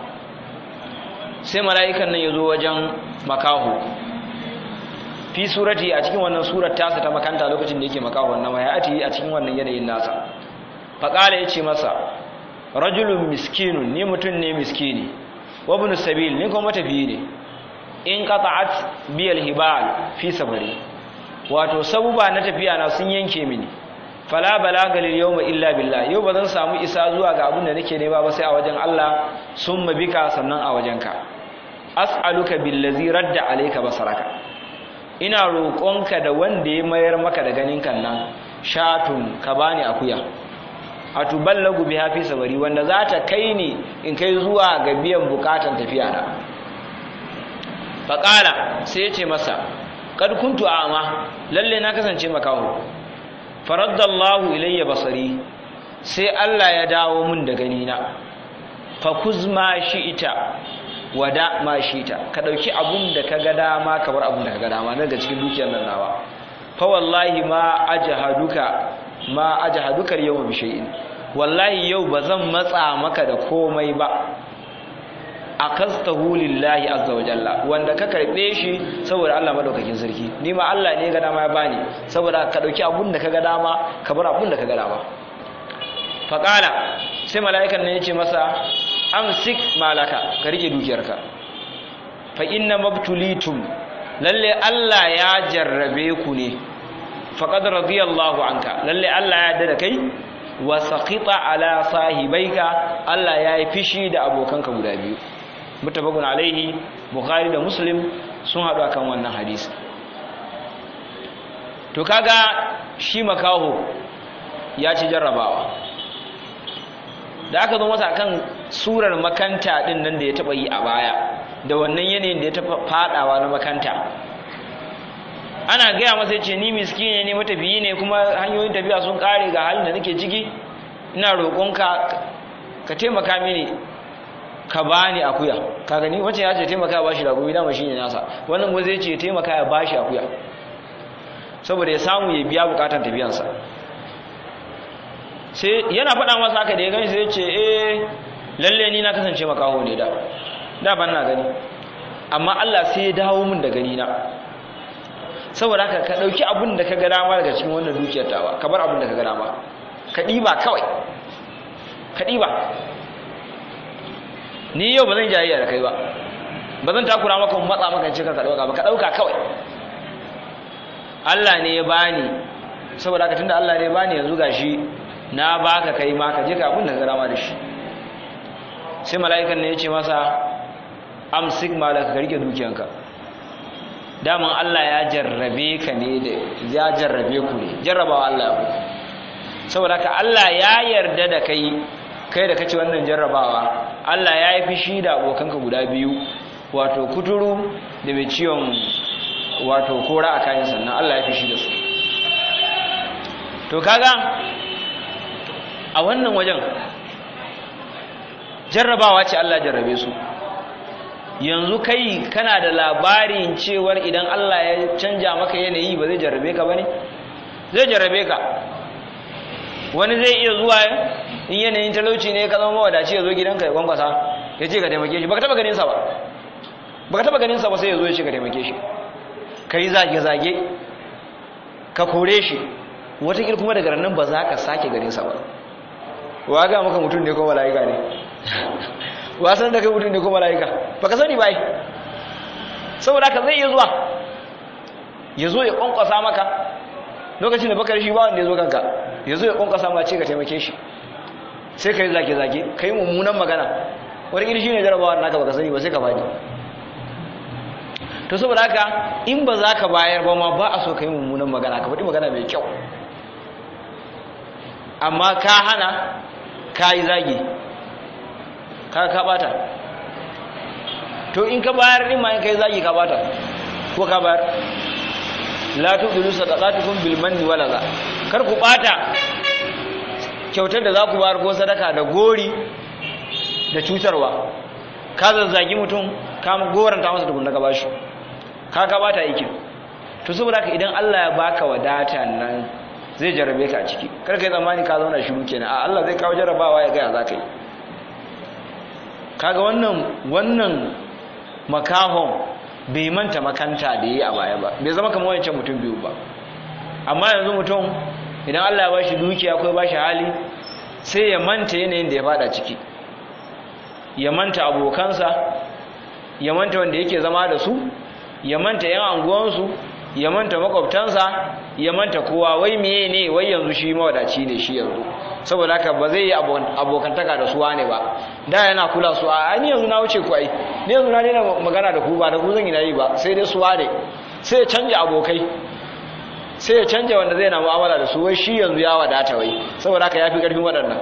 sai mala'ikan nan yazo wajen makahu fi surati a cikin wannan surar tasa ta makanta lokacin da yake makahu wannan wayati a cikin wannan yanayin nasa faqala yace masa rajulun miskinun ni mutun ne miskini wa ibn sabil ni kuma matafiyi ne in qata'at biyal hibal fi sabari wato sabuba na tafiya na sun yanke mini fala balaga lil yawma illa billah yau bazan samu isa zuwa ga abin da nake nema ba sai a wajen Allah summa bika sannan a wajenka as'aluka billazi radda alayka basaraka ina roƙonka da wanda ya mayar maka da ganin kan nan shatun ka bani akuya atuballagu biha fi sabari wanda za ta kai ni in kai zuwa ga biyan bukatan tafiya na faqala sai ya ce masa kad kuntu a'ma lalle na kasance makaho faraddallahu ilayya basari sai Allah ya dawo mun da gani na fa kuzma ita wada ma shi'ita ka dauki abun da kaga dama ka bar abun da kaga dama daga cikin dukiyar nan nawa fa wallahi ma ajhaduka ma ajhaduka yawma bi shay'in wallahi yau bazan matsa maka da komai ba akastahu lillahi azza wa jalla wanda ka karbe shi saboda Allah madaukakin sarki ni ma Allah ne ga dama ya bani saboda ka dauki abun da kaga dama ka bar abun da kaga dama faqala sai mala'ikan ne yace masa amsik malaka ka rike dukiyarka fa inna mabtulitum lalle Allah ya jarrabe ku ne faqad radiyallahu anka lalle Allah ya yarda da kai wa saqita ala sahibaika Allah ya yi fishi da abokanka guda biyu muttafaqun alaihi bukhari da muslim sun hadu akan wannan hadisi to kaga shi makaho ya ci jarrabawa da aka zo masa akan surar makanta din nan da ya taba yi a baya da wannan yanayin da ya taba fadawa na makanta ana gaya masa yace ni miskine ne matafiyi ne kuma hanyoyin tafiya sun kare ga halin da nake ciki ina roƙonka ka taimaka mini ka bani akuya ka gani wacce ya ce taimaka ya bashi ragobi dama shine nasa wannan kuma zai ce taimaka ya bashi akuya saboda ya samu ya biya bukatan tafiyansa sai yana faɗa masa haka da ya gani sai ya ce eh lalle ni na kasance makaho ne da da ban na gani amma Allah sai ya dawo min da gani na saboda haka ka dauki abin da ka ga dama daga cikin wannan dukiyar tawa ka bar abin da ka ga dama ka diba kawai ka diba ni yau ba zan jayayya da kai ba ba zan takura maka matsa maka ce ka dauka ba ka dauka kawai Allah ne ya bani saboda haka tunda Allah ne ya bani yanzu gashi na baka kai ma ka je ka abin da ka rama da shi sai mala'ikan ne ya ce masa amsik malaka ka rike dukiyanka daman Allah ya jarrabe ka ne da ya jarrabe ku ne jarrabawa Allah ya ku saboda haka Allah ya yarda da kai kai da kace wannan jarrabawa Allah ya yi fishi da abokanka guda biyu wato kuturu da mai ciwon wato kora a kayan sannan Allah ya fishi da su to kaga a wannan wajen jarrabawa ce Allah jarrabe su yanzu kai kana da labarin cewar idan Allah ya canja maka yanayi ba zai jarrabe ka bane zai jarrabe ka wani zai iya zuwa in yanayin talauci ne ka zama mawadaci ya zo gidanka ya kwankwasa ya ce ka taimake shi baka taba ganin sa ba baka taba ganin sa ba sai ya zo ya ce ka taimake shi kai zage zage ka kore shi wata kuma daga nan ba za ka sake ganin sa ba wa ga maka mutum ne ko mala'ika ne wasan da kai mutum ne ko mala'ika baka sani bai saboda haka zai iya zuwa ya zo ya kwankwasa maka lokacin da baka da shi ba wanda ya zo kanka ya zo ya kwankwasa ma ce ka taimake shi sai ka yi zage-zage ka yi mummunan magana wani iri shi ne jarabawar naka baka sani ba sai ka faɗi to saboda haka in ba za ka bayar ba ma ba a so ka yi mummunan magana ka faɗi magana mai kyau amma ka hana ka yi zagi ka ka bata to in ka bayar din ma in ka yi zagi ka bata ko ka bayar la tudilu sadaqatukum bil manni wala za kar ku bata kyautar da za ku bayar ko sadaka da gori da cutarwa ka zazzagi mutum ka goranta masa tukun da ka bashi ka ka bata aikin to saboda haka idan Allah ya baka wadata nan zai jarabe ka a ciki kar kai tsammani ka zauna shiru kenan a Allah zai kawo jarabawa ya ga za ka yi kaga wannan wannan makahon bai manta makanta da yi a baya ba bai zama kamar wancan mutum biyu ba amma yanzu mutum idan Allah ya bashi dukiya ko ya bashi hali sai ya manta yanayin da ya fada ciki ya manta abokansa ya manta wanda yake zama da su ya manta yan anguwansu ya manta makwabtansa ya manta kowa wai meye ne wai yanzu shi mawadaci ne shi yanzu saboda haka ba zai yi abokantaka da suwa ne ba da yana kula su a ni yanzu na wuce ku ai ni yanzu na daina magana da ku ba da ku zan yi na yi ba sai dai suwa ne sai ya canja abokai sai ya canja wanda zai na mu'amala da su wai shi yanzu ya wadata wai saboda haka ya fi ƙarfin waɗannan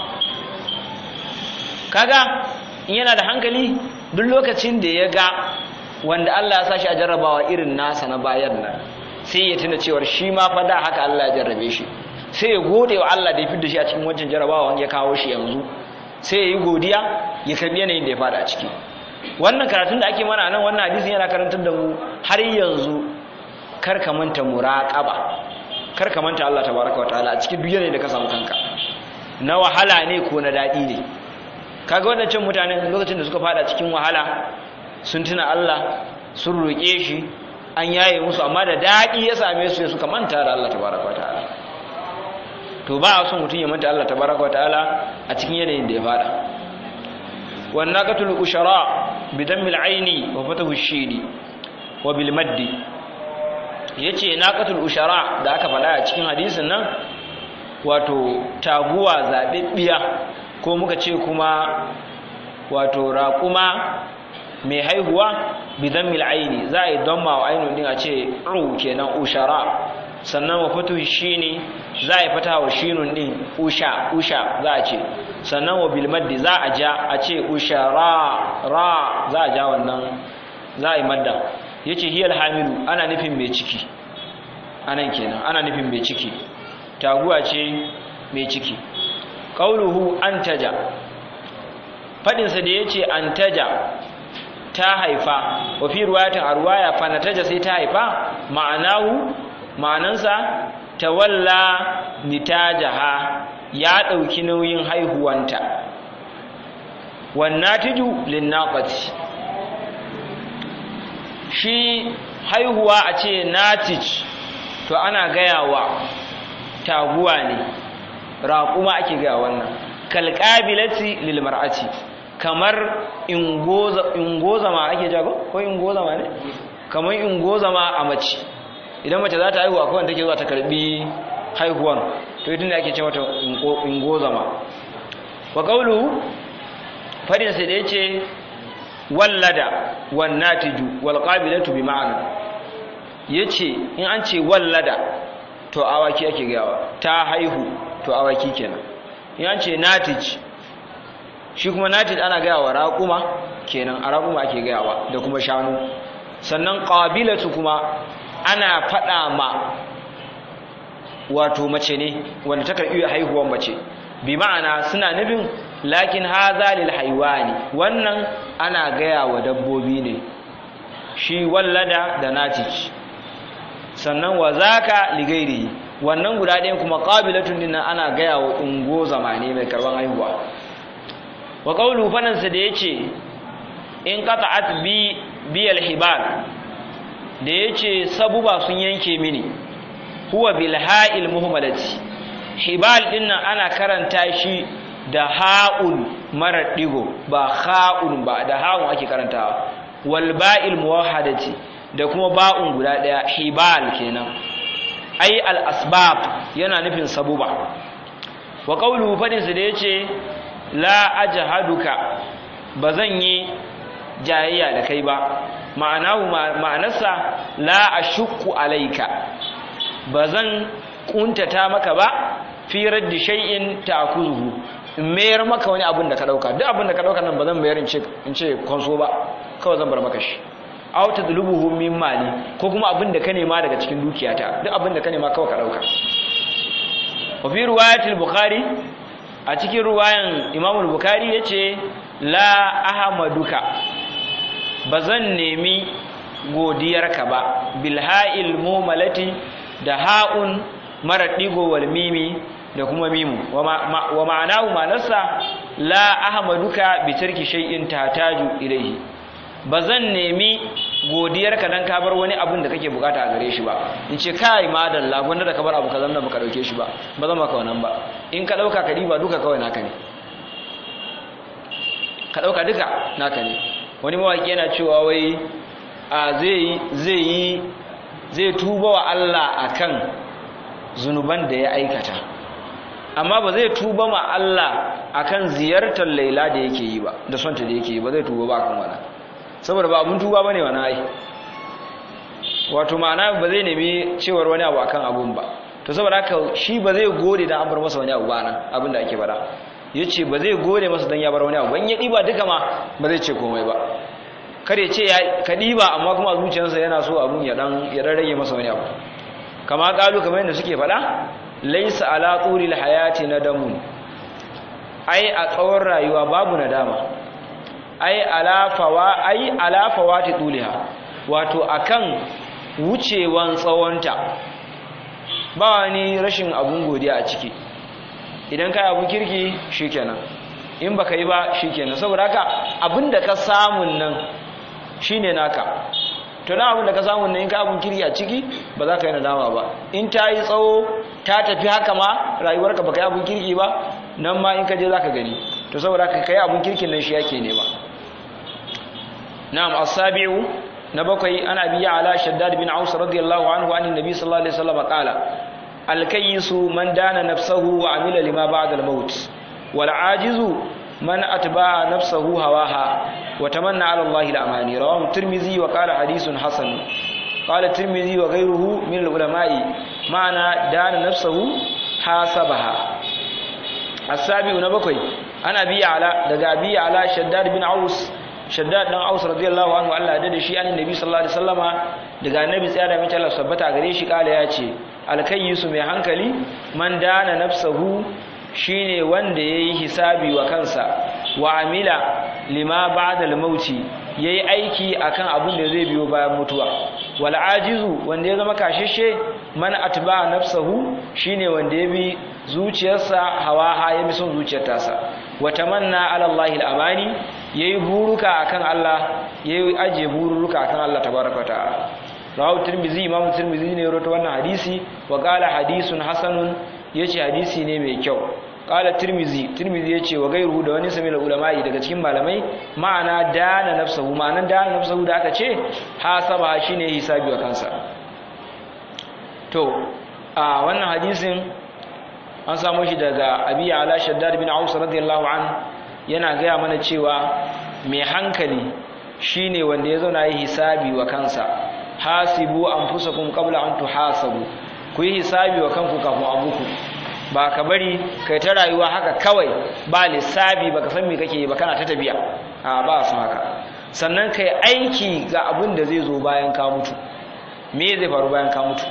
kaga in yana da hankali duk lokacin da ya ga wanda Allah ya sa shi a jarrabawa irin nasa na bayan nan sai ya tuna cewar shi ma fa da haka Allah ya jarrabe shi sai ya gode wa Allah da ya fidda shi a cikin wancan jarrabawa ya kawo shi yanzu sai ya yi godiya ya karbi yanayin da ya fada a ciki wannan karatun da ake mana nan wannan hadisin yana karantar da mu har yanzu kar ka manta muraqaba kar ka manta Allah tabaraka wataala a cikin duk yanayin da ka samu kanka na wahala ne ko na dadi ne kaga wadancan mutane lokacin da suka fada cikin wahala sun tuna Allah sun roƙe shi an yaye musu amma da daɗi ya same su suka manta da Allah tabaraka wataala to ba a son mutum ya manta Allah tabaraka wataala a cikin yanayin da ya fada wan naqatul ushara bi dammil aini wa fatahu shidi wa bil maddi yace naqatul ushara da aka faɗa a cikin hadisin nan wato taguwa zabibbiya ko muka ce kuma wato raquma mai haihuwa bidan mil'aini za a yi don ma ainihin din a ce ru kenan ushara sannan wa fatu shine za a yi fata wa shinun din usha usha za a ce sannan wa bilmaddi za a ja a ce ushara ra za a ja wannan za a yi madda ya ce hiyar hamilu ana nufin mai ciki anan kenan ana nufin mai ciki taguwa ce mai ciki ƙauluhu an taja faɗinsa da ya ce an taja ta haifa wa fi ruwayatin a ruwaya fanataja sai ta haifa ma'anahu ma'anansa tawalla nitajaha ya ɗauki nauyin haihuwanta wannatiju linnaqati shi haihuwa a ce natij to ana gaya wa taguwa ne raƙuma ake gaya wannan kalƙabilati lil mar'ati kamar ingozama ake jago ko ingozama ne kamar ingozama a mace idan mace za ta haihuwa kawai take zuwa ta karbi haihuwan to idan ake ce mata ingozama wa qawlu fadin sai da yace wallada wan natiju wal qabilatu bi ma'ana yace in an ce wallada to awaki ake gawa ta haihu to awaki kenan in an ce natij shi kuma natij ana gaya wa raƙuma kenan a raƙuma ake gayawa da kuma shanu sannan ƙabilatu kuma ana faɗa ma wato mace ne wanda ta karɓi haihuwar mace bi ma'ana suna nufin lakin haza lil haiwani wannan ana gaya wa dabbobi ne shi wallada da natij sannan wa zaka ligairi wannan guda ɗayan kuma ƙabilatun dinnan ana gaya wa ungo zamane mai karɓar haihuwa wa qawlu fanansa da yace in qata'at bi bi al-hibal da yace sabuba sun yanke mini huwa bil ha'il muhmalati hibal dinnan ana karanta shi da ha'ul mara digo ba ha'ul ba da ha'un ake karantawa wal ba'il muwahhadati da kuma ba'un guda daya hibal kenan ai al asbab yana nufin sabuba wa qawluhu fadin su da yace la ajhaduka bazan yi jayayya da kai ba ma'anahu ma'anarsa la ashukku alayka bazan kuntata maka ba fi raddi shay'in ta'khuzuhu in mayar maka wani abin da ka dauka duk abin da ka dauka nan bazan mayar in ce in ce konso ba kawai zan bar maka shi aw tadlubuhu min mali ko kuma abin da ka nema daga cikin dukiyata duk abin da ka nema kawai ka dauka wa fi riwayatil bukhari a cikin ruwayan imamul bukhari yace la ahmaduka bazan nemi godiyarka ba bilha'il mumalati da ha'un mara digo wal mimi da kuma mimu wa ma'anahu ma'anarsa la ahmaduka bi tarki shay'in tataju ilayhi bazan nemi godiyarka dan ka bar wani abun da kake bukata a gare shi ba in ce kai madalla gwanda da ka bar abu kazan da baka dauke shi ba ba zan maka wannan ba in ka dauka ka diba duka kawai naka ne ka dauka duka naka ne wani mawaki yana cewa wai a zai zai yi zai tuba wa Allah akan zunuban da ya aikata amma ba zai tuba ma Allah akan ziyartar Laila da yake yi ba da sonta da yake yi ba zai tuba ba akan wannan saboda ba abun tuba bane wannan ai wato ma'ana ba zai nemi cewar wani abu akan abun ba to saboda haka shi ba zai gode dan an bar masa wani abu ba nan abin da ake fara yace ba zai gode masa dan ya bar wani abu ban ya diba duka ma ba zai ce komai ba kare ce ya ka diba amma kuma zuciyarsa yana so abun ya dan ya rage masa wani abu kama kalu kamar yadda suke faɗa laisa ala turil hayati nadamun ai a tsawon rayuwa babu nadama ai ala fawa ai ala fawati tuliha wato akan wucewan tsawonta ba wani rashin abun godiya a ciki idan kai abun kirki shikenan in baka yi ba shikenan saboda haka abinda ka samun nan shine naka to na abin da ka samu ne in ka abin kirki a ciki ba za ka yi nadama ba in ta yi tsawo ta tafi haka ma rayuwarka ba ka yi abin kirki ba nan ma in ka je za ka gani to saboda ka kai abin kirkin nan shi yake nema na'am asabi'u na bakwai ana biya ala shaddad bin aus radiyallahu anhu an nabi sallallahu alaihi wasallam qala al-kayyisu man dana nafsahu wa amila lima ba'da al-maut wal ajizu من أتبع نفسه هواها وتمنى على الله الأماني رواه الترمذي وقال حديث حسن قال الترمذي وغيره من العلماء معنى دان نفسه حاسبها السابع نبكي أنا بي على دقا بي على شداد بن عوس شداد بن عوس رضي الله عنه الله دد شيء عن النبي صلى الله عليه وسلم دقا النبي سيادة من الله سبتا غريشي قال ياتي الكيس mai hankali man dana nafsahu shine wanda yayi hisabi wa kansa wa amila lima ba'da al-mauti yayi aiki akan abin da zai biyo bayan mutuwa wal ajizu wanda ya zama kashishe man atba nafsahu shine wanda ya bi zuciyarsa hawaha ya bi son zuciyar tasa wa tamanna ala Allah al-amani yayi buruka akan Allah yayi aje buruka akan Allah tabaraka ta'ala rawu tirmizi imam tirmizi ne ya rawaito wannan hadisi wa qala hadisun hasanun yace hadisi ne mai kyau qala tirmizi tirmizi yace wa gairu da wani sami ulama'i daga cikin malamai ma'ana dana nafsuhu ma'anan dana nafsuhu da aka ce hasaba shine hisabi wa kansa to a wannan hadisin an samu shi daga abi ala shaddad bin aus radiyallahu an yana gaya mana cewa mai hankali shine wanda ya zauna yi hisabi wa kansa hasibu anfusakum qabla an tuhasabu ku yi hisabi wa kanku kafin abuku ba ka bari kai ta rayuwa haka kawai ba lissafi baka san me kake yi ba kana ta tabiya a ba su haka sannan kai aiki ga abin da zai zo bayan ka mutu me zai faru bayan ka mutu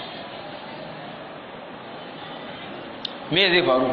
me zai faru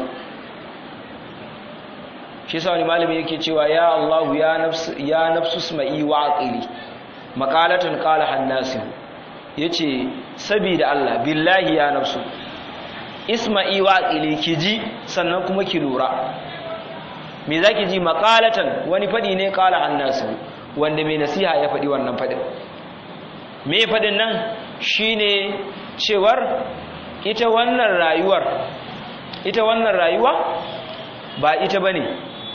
shi sa wani malami yake cewa ya Allah ya nafsu ya nafsu isma'i wa aqili maqalatan qala hannasin yace sabida Allah billahi ya nafsu isma'i wa aqili ki ji sannan kuma ki lura me zaki ji maqalatan wani fadi ne qala hannasin wanda mai nasiha ya fadi wannan fadin me fadin nan shine cewar ita wannan rayuwar ita wannan rayuwa ba ita bane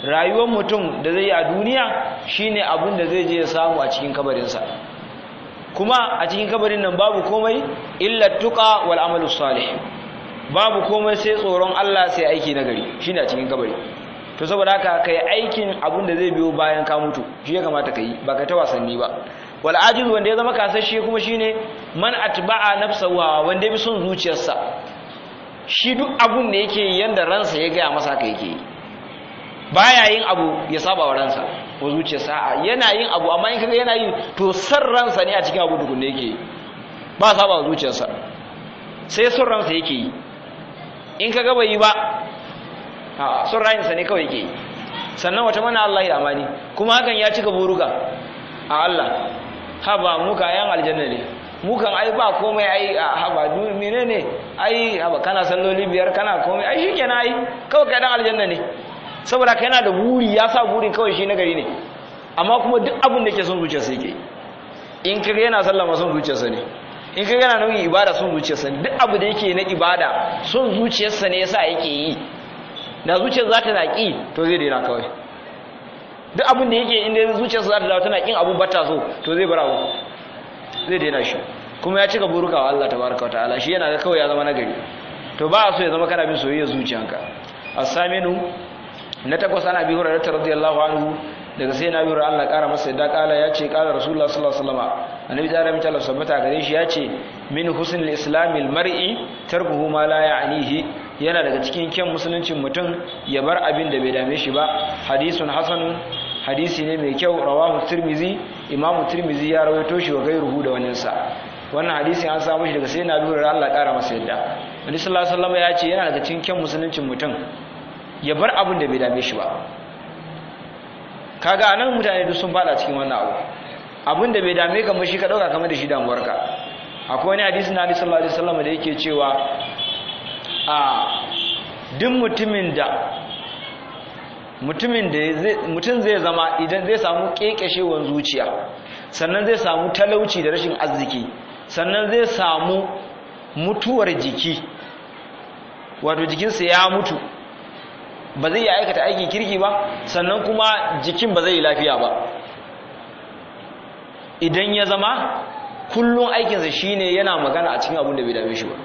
rayuwar mutum da zai yi a duniya shine abin da zai je ya samu a cikin kabarinsa kuma a cikin kabarin nan babu komai illa tuqa wal amalu salih babu komai sai tsoron Allah sai aiki nagari shine a cikin kabari to saboda haka kai aikin abin da zai biyo bayan ka mutu shi ya kamata kai ba ka ta wasanni ba wal ajiz wanda ya zama kasashe kuma shine man atba'a nafsahu wanda ya bi son zuciyarsa shi duk abun da yake yanda ransa ya gaya masa haka yake baya yin abu ya saba wa ransa ko zuciyarsa a yana yin abu amma in kaga yana yi to san ransa ne a cikin abu dukun da yake ba saba wa zuciyarsa sai son ransa yake yi in kaga bai yi ba a son rayinsa ne kawai yake yi sannan wata mana Allah ya amani kuma hakan ya cika buruka a Allah haba muka yan aljanna ne mukan ai ba komai ai haba du menene ai haba kana salloli biyar kana komai ai shikenan ai kawai kai dan aljanna ne saboda kai yana da buri ya sa burin kawai shi na gari ne amma kuma duk abin da ke son zuciyarsa yake in kaga yana sallah ma son zuciyarsa ne in kaga yana nauyin ibada son zuciyarsa ne duk abu da yake na ibada son zuciyarsa ne yasa yake yi da zuciyar za ta naki to zai daina kawai duk abin da yake inda zuciyarsa za ta dawo tana kin abu bata so to zai bar abu zai daina shi kuma ya cika buruka wa Allah tabaraka ta'ala shi yana ga kawai ya zama nagari to ba a so ya zama kana bin soyayya zuciyanka as-saminu na takwas ana bi hurairah radiyallahu anhu daga sai na bi hurairah Allah kara masa yadda kala ya ce kala rasulullah sallallahu alaihi wasallam annabi da rabbi Allah sabbata gare shi ya ce min husnil islamil mar'i tarkuhu ma la ya'nihi yana daga cikin kyan musuluncin mutum ya bar abin da bai dame shi ba hadisun hasanun hadisi ne mai kyau rawahu tirmizi imamu tirmizi ya rawaito shi wa gairuhu da waninsa wannan hadisin an samu shi daga sai na lura Allah kara masa yadda Nabi sallallahu alaihi wasallam ya ce yana daga cikin kyan musuluncin mutum ya bar abin da bai dame shi ba kaga anan mutane duk sun fada cikin wannan abu abin da bai dame ka ba shi ka dauka kamar da shi damuwarka akwai wani hadisi na Nabi sallallahu alaihi wasallam da yake cewa a duk mutumin da mutumin da mutum zai zama idan zai samu kekeshewar zuciya sannan zai samu talauci da rashin arziki sannan zai samu mutuwar jiki wato jikinsa ya mutu ba zai aikata aikin kirki ba sannan kuma jikin ba zai yi lafiya ba idan ya zama kullum aikinsa shine yana magana a cikin abin da bai dame shi ba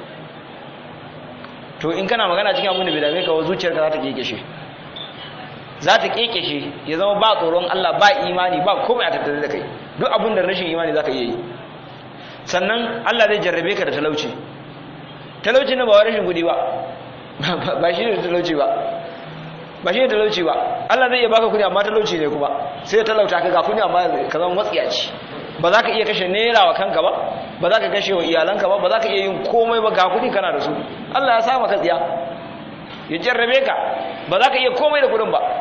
to in kana magana cikin abin da bai dame ka wa zuciyarka za ta kekeshe za ta kekeshe ya zama ba tsoron Allah ba imani ba komai a tattare da kai duk abin da rashin imani za ka iya yi sannan Allah zai jarrabe ka da talauci talauci na ba wa rashin gudi ba ba shi ne talauci ba ba shi ne talauci ba Allah zai iya baka kudi amma talauci ne kuma sai talauta ka ga kudi amma ka zama matsiyaci ba za ka iya kashe naira wa kanka ba ba za ka kashe wa iyalanka ba ba za ka iya yin komai ba ga kudi kana da su Allah ya sa maka tsiya ya jarrabe ka ba za ka iya komai da kudin ba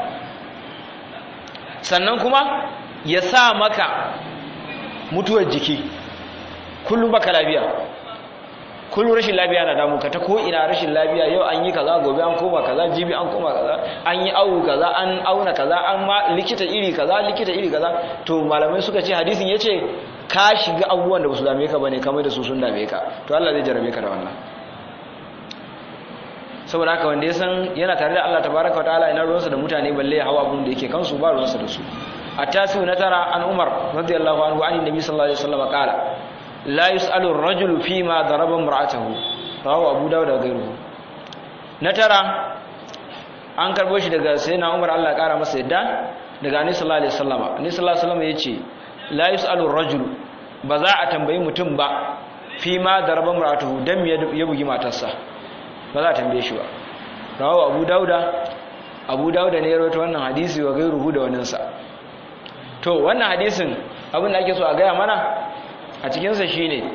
sannan kuma ya sa maka mutuwar jiki kullum baka lafiya kullum rashin lafiya na damu ka ta ko ina rashin lafiya yau an yi kaza gobe an koma kaza jibi an koma kaza an yi awu kaza an auna kaza an ma likita iri kaza likita iri kaza to malamai suka ce hadisin yace ka shiga abubuwan da ba su dame ka bane kamar da su sun dame ka to Allah zai jarabe ka da wannan saboda haka wanda ya san yana tare da Allah tabaraka wa ta'ala ina ruwansa da mutane balle ya hawa abun da yake kansu ba ruwansa da su التاسع نترى عن عمر رضي الله عنه عن النبي صلى الله عليه وسلم قال لا يسأل الرجل فيما ضرب امرأته رواه أبو داود وغيره نترى an karbo shi daga sayyidina Umar Allah kara masa yadda daga Annabi sallallahu alaihi wasallam Annabi sallallahu alaihi wasallam yace la yusalu ar-rajul ba za a tambayi mutum ba fi ma daraba mar'atuhu dan ya bugi matarsa ba za a tambaye shi ba rawahu Abu Dauda Abu Dauda ne ya rawaito wannan hadisi wa gairuhu da wannan sa to wannan hadisin abin da ake so a gaya mana a cikinsa shi ne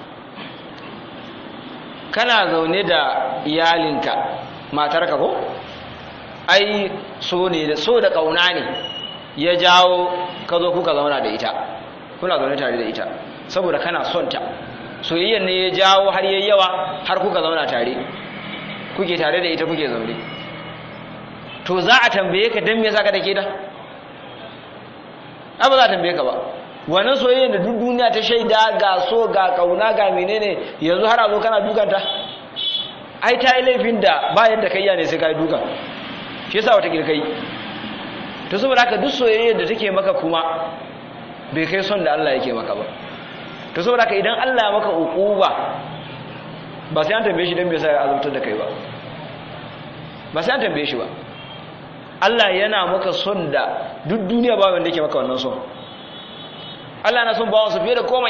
kana zaune da iyalinka matarka ko ai so ne da so da kauna ne ya jawo ka zo kuka zauna da ita kuna zaune tare da ita saboda kana son ta soyayyar ne ya jawo har yayi yawa har kuka zauna tare kuke tare da ita kuke zaune to za a tambaye ka dan me yasa ka dake da ba za a tambaye ka ba wannan soyayya da duk duniya ta shaida ga so ga kauna ga menene yanzu har a zo kana dukanta ai ta yi laifin da ba yadda kai ne sai ka yi dukan shi yasa wata kai to saboda haka duk soyayya da take maka kuma bai kai son da Allah yake maka ba to saboda haka idan Allah ya maka uquba ba sai an tambaye shi dan me yasa ya azabtar da kai ba ba sai an tambaye shi ba Allah yana maka son da duk duniya ba wanda yake maka wannan son Allah yana son bawansa fiye da komai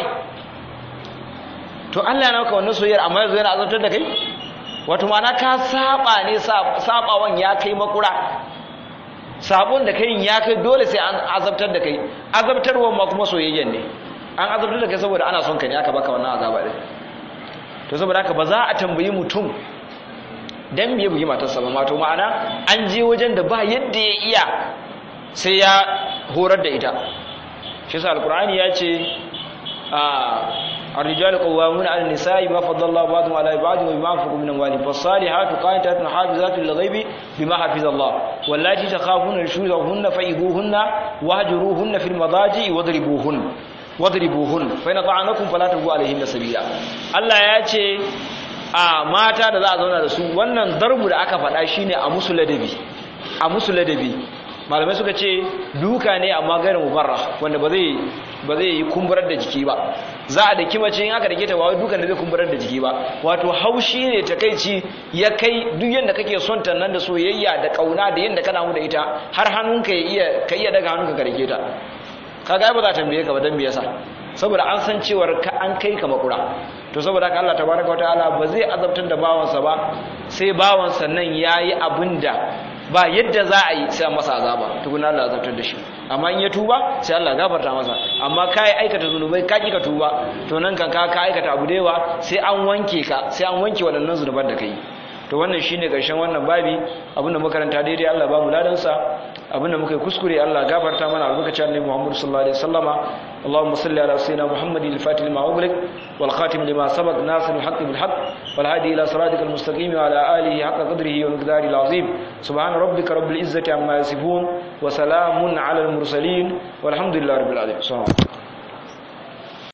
to Allah yana maka wannan soyayyar amma yanzu yana azabtar da kai wato ma'ana ka saba ne sabawan ya kai makura sabon da kai ya kai dole sai an azabtar da kai azabtarwa ma kuma soyayyen ne an azabtar da kai saboda ana son ka ne aka baka wannan azaba din to saboda haka ba za a tambayi mutum dan me bugi matarsa ba mato ma'ana an je wajen da ba yadda ya iya sai ya horar da ita shi sa alqur'ani ya ce a الرجال قوامون على النساء ما فضل الله بعضهم على بعض وبما انفقوا من اموالهم فالصالحات قانتات حافظات للغيب بما حفظ الله واللاتي تخافون نشوزهن فإذوهن واهجروهن في المضاجع واضربوهن واضربوهن فإن طعنكم فلا تبغوا عليهن سبيلا الله ya ce a mata da za a zauna da su wannan darbu da aka faɗa shine a musu ladabi a musu ladabi malamai suka ce duka ne amma gairin mubarra wanda ba zai ba zai yi kumburar da jiki ba za a daki mace in aka dake ta ba wai dukan da zai kumburar da jiki ba wato haushi ne takeici ya kai duk yanda kake son ta nan da soyayya da kauna da yanda kana mu da ita har hannunka ya iya ka iya daga hannunka ka dake ta kaga ba za ta tambaye ka ba dan me yasa saboda an san cewar ka an kai ka makura to saboda haka Allah tabaraka wataala ba zai azabtar da bawansa ba sai bawansa nan yayi abinda ba yadda za a yi sai masa azaba tukuna Allah azabtar da shi amma in ya tuba sai Allah gafarta masa amma kai aikata zunubai ka ki ka tuba to nan kan ka ka aikata abu da yawa sai an wanke ka sai an wanke waɗannan zunuban da kai to wannan shine karshen wannan babi abinda makaranta daidai Allah ba mu ladan sa abinda muka yi kuskure Allah gafarta mana albarkacin Annabi Muhammad sallallahu alaihi wasallama Allahumma salli ala sayyidina Muhammadin al-fatih lima ughliq wal khatim lima sabaq nasir al-haqq bil haqq wal hadi ila siratikal mustaqim wa ala alihi haqqa qadrihi wa miqdarihi al-azim subhana rabbika rabbil izzati amma yasifun wa salamun ala al-mursalin walhamdulillahi rabbil alamin